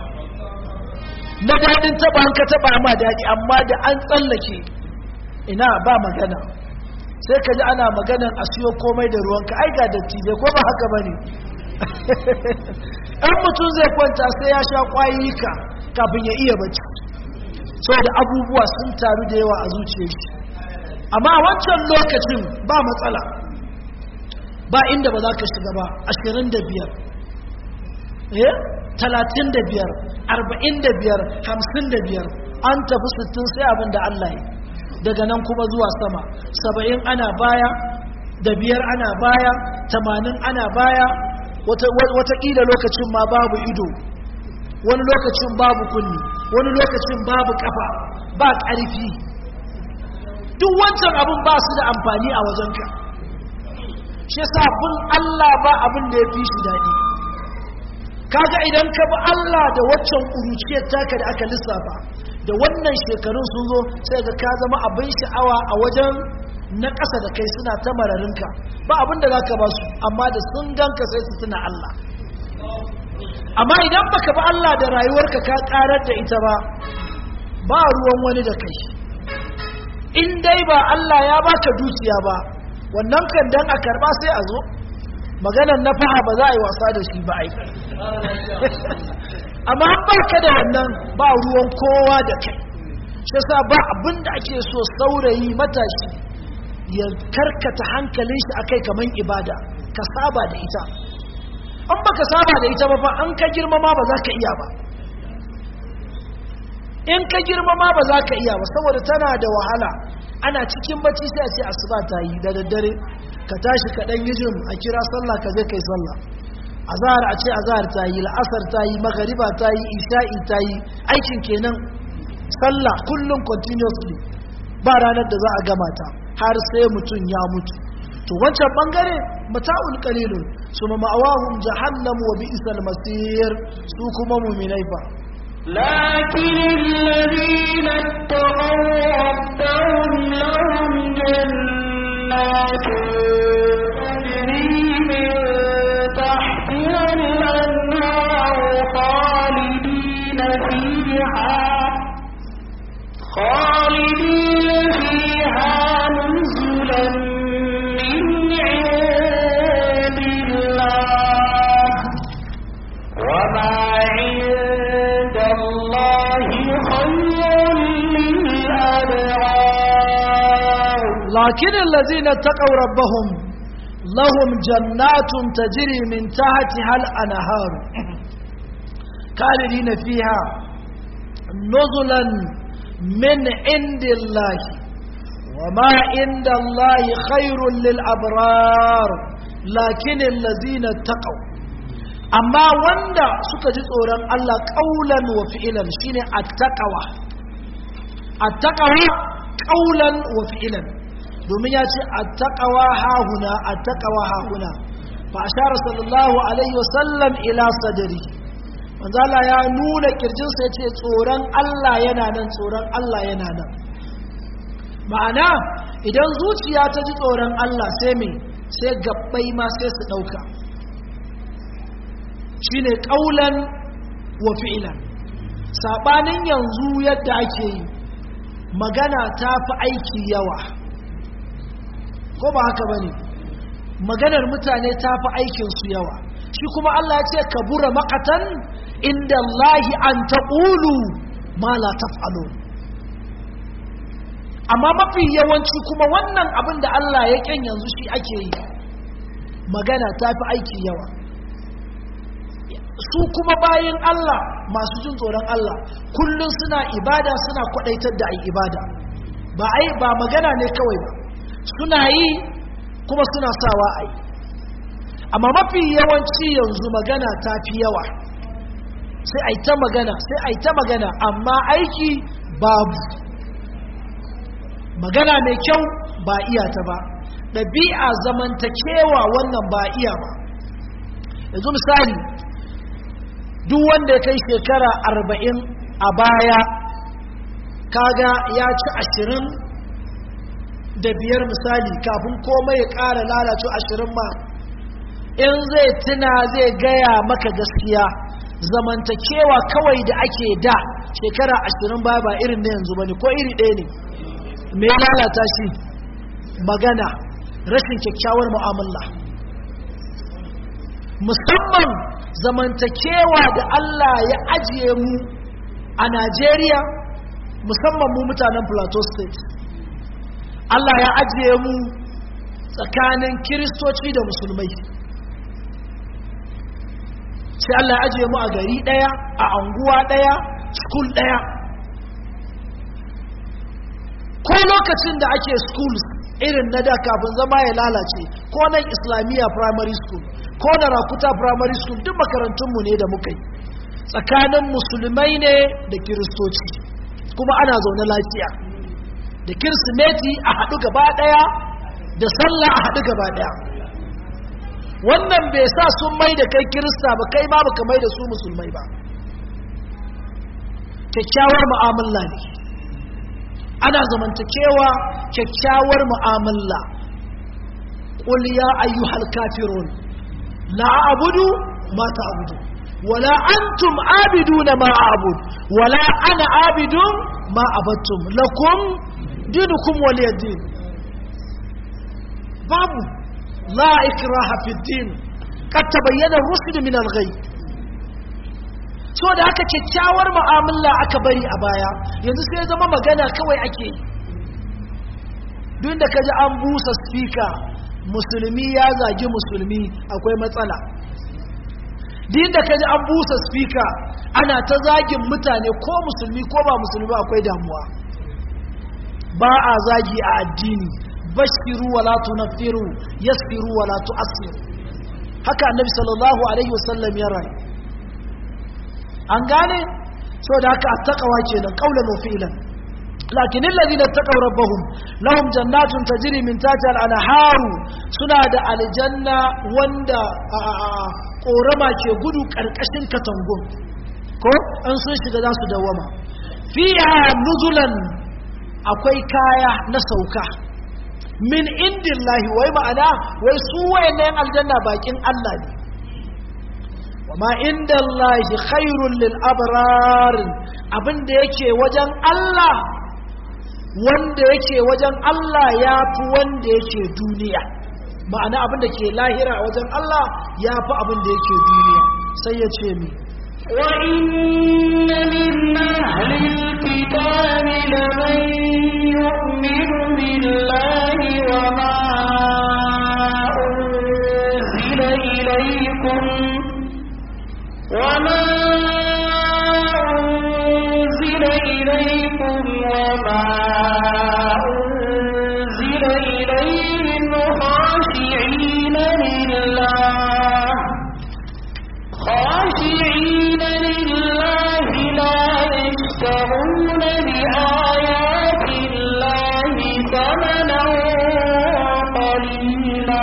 na daɗin taɓa an ka taɓa ma daɗi amma da an tsallake ina ba magana sai ka ji ana maganan a siyo komai da ruwanka ai ga dattijai ko ba haka ba ne ɗan mutum zai kwanta sai ya sha ƙwayika kafin ya iya bacci saboda abubuwa sun taru da yawa a zuciyar shi amma a wancan lokacin ba matsala ba inda ba za ka shiga ba ashirin da biyar eh talatin da biyar arba'in da biyar hamsin da biyar an tafi sittin sai abin da Allah ya daga nan kuma zuwa sama saba'in ana baya da biyar ana baya tamanin ana baya watakila lokacin ma babu ido wani lokacin babu kunni wani lokacin babu kafa ba ƙarfi duk wancan abin ba su da amfani a wajenka shi sabon Allah ba abin da ya fi shi daɗi kaga idan ka bi Allah da waccan ƙuruciyar taka da aka lissafa da wannan shekarun sun zo sai ga ka zama abin sha'awa a wajen na ƙasa da kai suna ta mararinka ba abin da za ka ba su amma da sun ganka sai su tuna Allah amma idan baka ba Allah da rayuwarka ka karar da ita ba ba ruwan wani da kai in dai ba Allah ya baka dukiya ba wannan kan dan a karba sai a zo maganar na faha ba za a yi wasa da shi ba ai amma an barka da wannan ba ruwan kowa da kai shi sa ba abin da ake so saurayi matashi ya karkata hankalin shi akai kaman ibada ka saba da ita an baka saba da ita ba fa an ka girmama ba za ka iya ba in ka girmama ba za ka iya ba saboda tana da wahala ana cikin bacci sai a ce asuba ta yi da daddare ka tashi ka dan yijin a kira sallah ka je kai sallah azhar a ce azhar ta yi la'asar ta yi magariba ta yi isha'i ta yi aikin kenan sallah kullum continuously ba ranar da za a gama ta har sai mutum ya mutu to wancan bangare mata'ul qalilun suma ma'awahum jahannam wa bi'sal masir su kuma mu'minai fa لكن الذين اتقوا ربهم لهم جنات تجري من تحتها الأنهار خالدين فيها خالدين فيها نزلا من عند الله وما عند الله خير للأبرار لكن الذين اتقوا ربهم لهم جنات تجري من تحتها الأنهار خالدين فيها نزلا من عند الله وما عند الله خير للأبرار لكن الذين اتقوا amma wanda suka ji tsoron Allah ƙaulan wa fi'ilan shine attaqawa attaqawa ƙaulan wa fi'ilan domin ya ce attaqawa hahuna attaqawa hahuna fa ashara sallallahu alaihi wasallam ila sadri manzo Allah ya nuna kirjinsa yace tsoron Allah yana nan tsoron Allah yana nan ma'ana idan zuciya ta ji tsoron Allah sai me sai gabbai ma sai su dauka shine kaulan wa fi'lan sabanin yanzu yadda ake yi magana ta fi aiki yawa ko ba haka bane maganar mutane ta fi aikin su yawa shi kuma Allah ya ce kabura maqatan inda Allahi an taqulu ma la taf'alu amma mafi yawanci kuma wannan abin da Allah ya kyan yanzu shi ake yi magana ta fi aiki yawa su kuma bayin Allah masu jin tsoron Allah kullum suna ibada suna kwadaitar da ai ibada ba ai ba magana ne kawai ba suna yi kuma suna sawa ai amma mafi yawanci yanzu magana ta fi yawa sai ai ta magana sai ai ta magana amma aiki babu magana mai kyau ba iya ta ba ɗabi'a zamantakewa wannan ba iya ba yanzu misali duk wanda ya kai shekara arba'in a baya kaga ya ci ashirin da biyar misali kafin komai ya ƙara lalace ashirin ma in zai tuna zai gaya maka gaskiya zamantakewa kawai da ake da shekara ashirin baya ba irin na yanzu ba ne ko iri ɗaya ne me lalata shi magana rashin kyakkyawar mu'amala musamman zamantakewa da Allah ya ajiye mu a Najeriya musamman mu mutanen Plateau State Allah ya ajiye mu tsakanin kiristoci da musulmai sai Allah ya ajiye mu a gari ɗaya a anguwa ɗaya school ɗaya ko lokacin da ake schools irin na da kafin zama ya lalace ko nan islamiyya primary school ko da rakuta primary school duk makarantunmu ne da muka yi tsakanin musulmai ne da kiristoci kuma ana zaune lafiya da kirsimeti a haɗu gaba ɗaya da sallah a haɗu gaba ɗaya wannan bai sa sun mai da kai kirista ba kai ma baka mai da su musulmai ba kyakkyawar mu'amala ne ana zamantakewa kyakkyawar mu'amala qul ya ayyuhal kafirun la a'budu ma ta'budu wala antum abiduna ma a'bud wala ana abidun ma abattum lakum dinukum waliyadin babu la ikraha fi din kad tabayyana ar-rushd min al-ghay so da aka kyakkyawar mu'amala aka bari a baya yanzu sai zama magana kawai ake duk da kaji an busa speaker musulmi ya zagi musulmi akwai matsala duk da kaji an busa speaker ana ta zagin mutane ko musulmi ko ba musulmi akwai damuwa ba a zagi a addini bashiru wala tunaffiru yasfiru wala tu'assiru haka annabi sallallahu alaihi wasallam ya rayu an gane so da haka attaqwa kenan qaulan wa fi'lan lakin alladhina taqaw rabbahum lahum jannatun tajri min tahtiha al-anhar suna da aljanna wanda korama ke gudu karkashin katangun ko an sun shiga za su dawama fiha nuzulan akwai kaya na sauka min indillahi wai ma'ana wai su wayannan aljanna bakin Allah ne wama indallahi khairul lil abrar abinda yake wajen Allah wanda yake wajen Allah yafi wanda yake duniya ma'ana abinda ke lahira wajen Allah yafi abinda yake duniya sai ya ce mi وإن من أهل الكتاب لمن يؤمن بالله وما أنزل إليكم وما أنزل إليكم وما أنزل إليهم خاشعين لله خاشعين لله لا يشترون بآيات الله ثمنا قليلا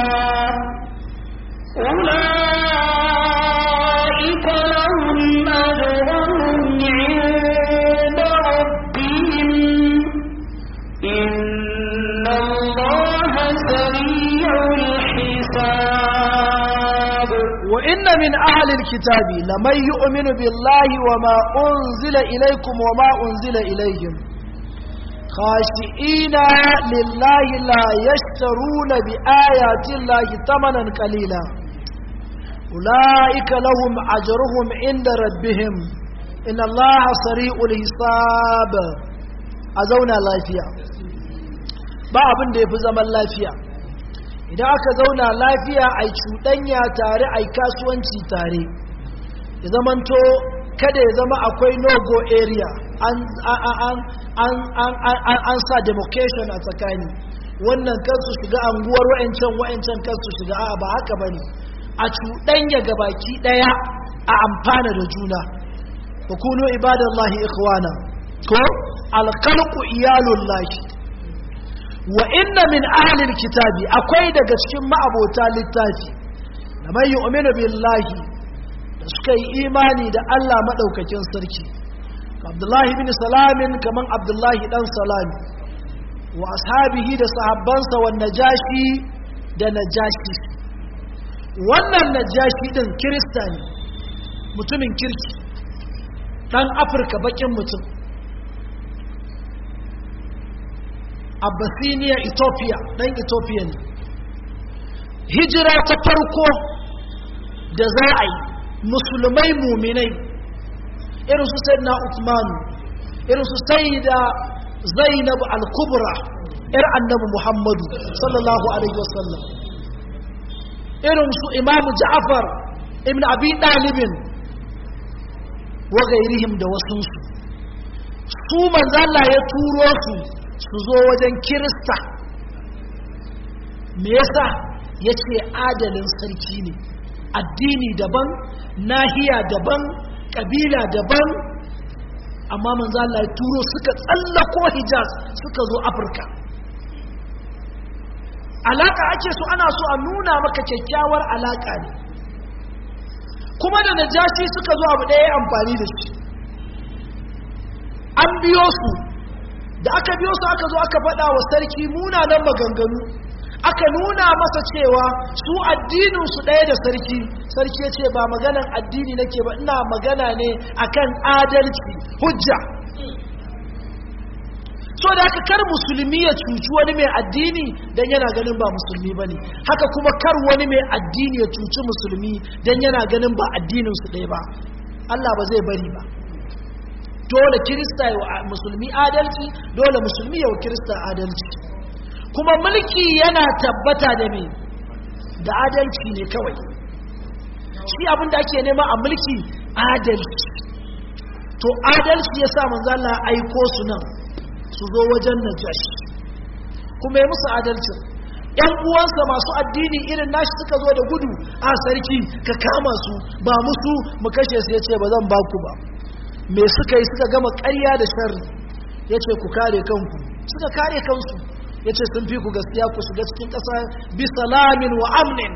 أولئك لهم أجرهم عند ربهم إن الله سريع الحساب وإن من أهل الكتاب لمن يؤمن بالله وما أنزل إليكم وما أنزل إليهم خاشئين لله لا يشترون بآيات الله ثمنا قليلا أولئك لهم أجرهم عند ربهم إن الله سريع الحساب أزونا لافيا ba abin da ya fi zaman lafiya idan aka zauna lafiya a cuɗanya tare a kasuwanci tare ya zamanto kada ya zama akwai no-go area an sa demarcation a tsakani wannan kansu shiga anguwar wa'ancan wa'ancan kansu shiga a ba haka ba ne a cuɗanya gabaki ɗaya a amfana da juna hukunu ibadallahi ikhwana ko alkalku iyalullahi wa inna min ahlil kitabi akwai daga cikin ma'abota littafi da mai yu'minu billahi da suka yi imani da Allah madaukakin sarki Abdullahi bin Salamin kaman Abdullahi dan Salami wa ashabihi da sahabbansa wa najashi da najashi wannan najashi din kirista ne mutumin kirki dan Afirka bakin mutum abyssinia ethiopia ɗan ethiopia ne hijira ta farko da za a yi musulmai muminai irin su sai na usman irin su sai da zainab al-kubra yar annabi muhammadu sallallahu alaihi wasallam irin su imamu ja'far ibn abi dalibin wa gairihim da wasunsu su manzala ya turo su su zo wajen kirista me yasa ya ce adalin sarki ne addini daban nahiya daban ƙabila daban amma manzo Allah ya turo suka tsallako hijaz suka zo afirka alaka ake so ana so a nuna maka kyakkyawar alaka ne kuma da najashi suka zo abu ɗaya amfani da shi an biyo su da aka biyo su aka zo aka faɗa wa sarki munanan maganganu aka nuna masa cewa su addininsu ɗaya da sarki sarki ya ce ba maganan addini nake ba ina magana ne akan adalci hujja so da haka kar musulmi ya cuci wani mai addini don yana ganin ba musulmi ba ne haka kuma kar wani mai addini ya cuci musulmi don yana ganin ba addininsu ɗaya ba Allah ba zai bari ba dole kirista ya wa musulmi adalci dole musulmi ya wa kirista adalci kuma mulki yana tabbata da me da adalci ne kawai shi abin da ake nema a mulki adalci to adalci ya sa manzala aiko su nan su zo wajen najashi kuma ya musu adalcin ‘yan uwansa masu addini irin nashi suka zo da gudu a sarki ka kama su ba musu mu kashe su ya ce ba zan ba ku ba me suka yi suka gama ƙarya da sharri ya ce ku kare kanku suka kare kansu ya ce sun fi ku gaskiya ku shiga cikin ƙasa bi salamin wa amnin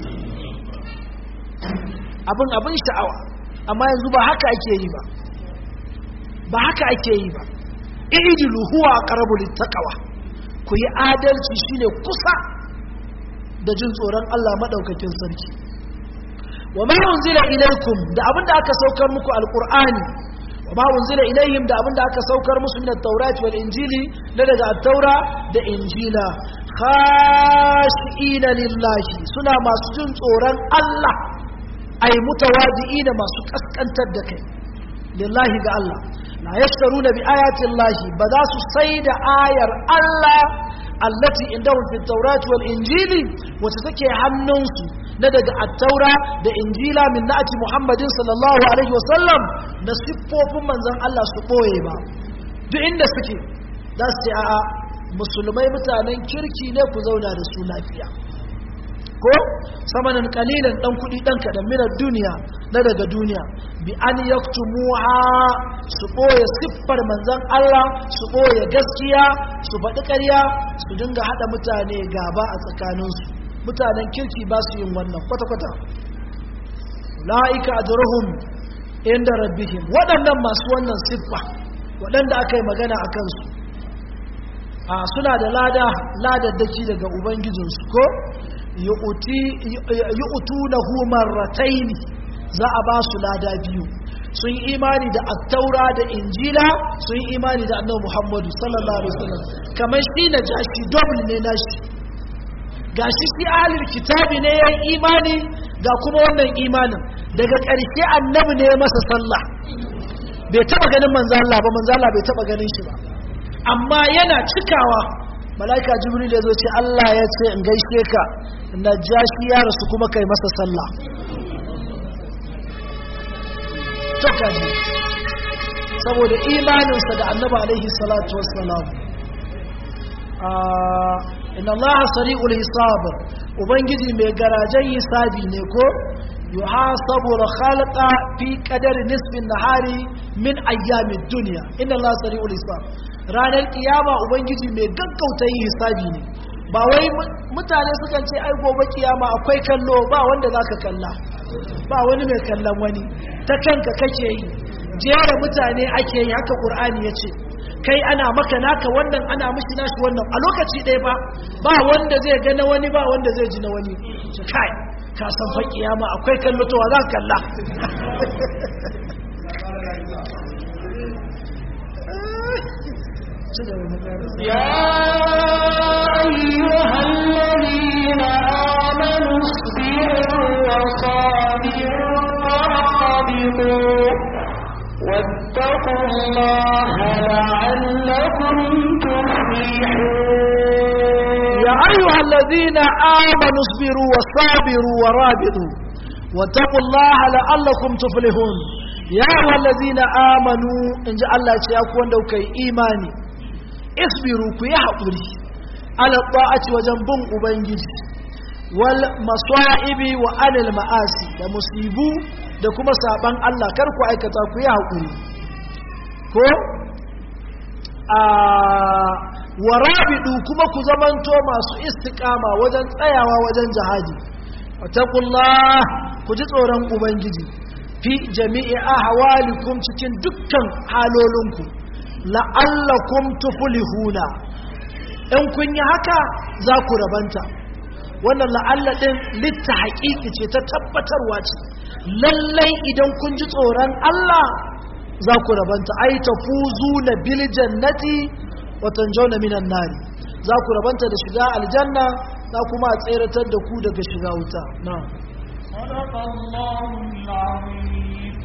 abin abin sha'awa amma yanzu ba haka ake yi ba ba haka ake yi ba ijilu huwa aqrabu littaqwa ku yi adalci shine kusa da jin tsoron Allah madaukakin sarki wa ma unzila ilaykum da abinda aka saukar muku alqur'ani wa ma unzila ilayhim da abinda aka saukar musu min at-taurati wal injili na daga at-taura da injila khashiina lillahi suna masu jin tsoron Allah ay mutawadi'ina masu kaskantar da kai lillahi ga Allah la yashtaruna bi ayati llahi ba za su sai da ayar Allah allati indahum fi tawrati wal injili wacce take hannunsu na daga at-taura da injila min na'ati muhammadin sallallahu alaihi wasallam na siffofin manzon Allah su boye ba duk inda suke za su ce a'a musulmai mutanen kirki ne ku zauna da su lafiya ko samanin kalilan dan kudi dan kadan minar duniya na daga duniya bi an yaktumuha su boye siffar manzon Allah su boye gaskiya su faɗi ƙarya su dinga hada mutane gaba a tsakaninsu mutanen kirki ba su yin wannan kwata-kwata la'ika ajruhum inda rabbihim waɗannan masu wannan siffa waɗanda aka yi magana a kansu a suna da lada ladaddaki daga ubangijinsu ko yu'tunahu marrataini za a ba su lada biyu sun yi imani da attaura da injila sun yi imani da annabi muhammadu sallallahu alaihi wasallam kamar shi na jashi double ne nashi gashi shi ahlul kitabi ne yayin imani ga kuma wannan imanin daga ƙarshe annabi ne ya masa sallah bai taba ganin manzo Allah ba manzo Allah bai taba ganin shi ba amma yana cikawa malaika jibril ya zo ce Allah ya ce in gaishe ka najashi ya rasu kuma kai masa sallah kaji saboda imaninsa da annaba alaihi salatu wassalam inna Allah sari'ul hisab ubangiji mai garajen hisabi ne ko yuhasabu al-khalqa fi qadari nisfi nahari min ayyamid dunya inna Allah sari'ul hisab ranar kiyama ubangiji mai gaggauta yin hisabi ne ba wai mutane sukan ce ai gobe kiyama akwai kallo ba wanda zaka kalla ba wani mai kallon wani ta kanka kake yi jera mutane ake yi haka qur'ani yace kai ana maka naka wannan ana mishi nashi wannan a lokaci ɗaya ba ba wanda zai ga na wani ba wanda zai ji na wani kai ka san fa kiyama akwai kallo to za ka kalla يا أيها الذين آمنوا اصبروا وصابروا ورابطوا واتقوا الله لعلكم تفلحون يا أيها الذين آمنوا اصبروا وصابروا ورابطوا واتقوا الله لعلكم تفلحون يا أيها الذين آمنوا إن جاء الله يقول لك إيماني اصبروا كي حقوري على الطاعة وجنبهم أبنجي والمصائب وعلى المآسي da musibu da kuma saban Allah kar ku aikata ku yi haƙuri ko a warabidu kuma ku zamanto masu istiqama wajen tsayawa wajen jihadi watakullah ku ji tsoron ubangiji fi jami'i ahwalikum cikin dukkan halolinku la'allakum tuflihuna in kun yi haka za ku rabanta wannan la'alla din litta haƙiƙi ce ta tabbatarwa ce lallai idan kun ji tsoron Allah za ku rabanta ai tafuzu na bil jannati wa tanjawna minan nari za ku rabanta da shiga aljanna za kuma a tseratar da ku daga shiga wuta na'am صدق الله العظيم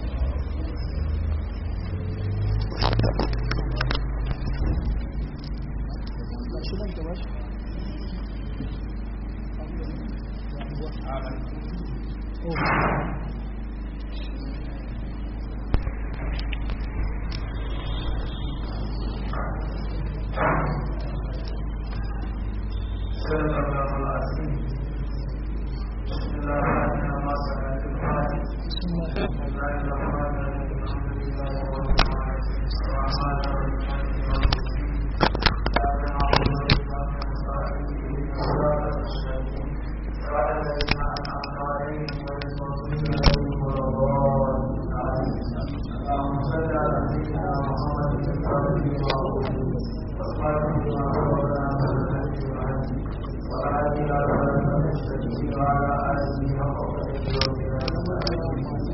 صدق الله العظيم بسم الله الرحمن الرحيم بسم الله الرحمن الرحيم الحمد لله رب العالمين الرحمن الرحيم مالك يوم الدين إياك نعبد وإياك نستعين اهدنا الصراط المستقيم صراط الذين أنعمت عليهم غير المغضوب عليهم ولا الضالين اللهم صل على سيدنا محمد الفاتح لما أغلق والخاتم لما سبق ناصر الهدي والهدي وآله على المستقيم وعلى آله حق قدره ومقداره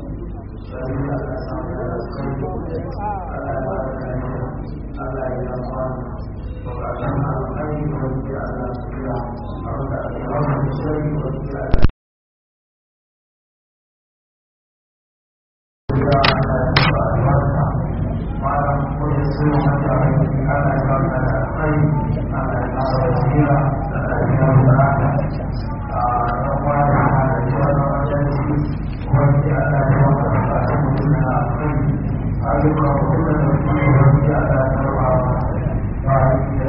Thank you.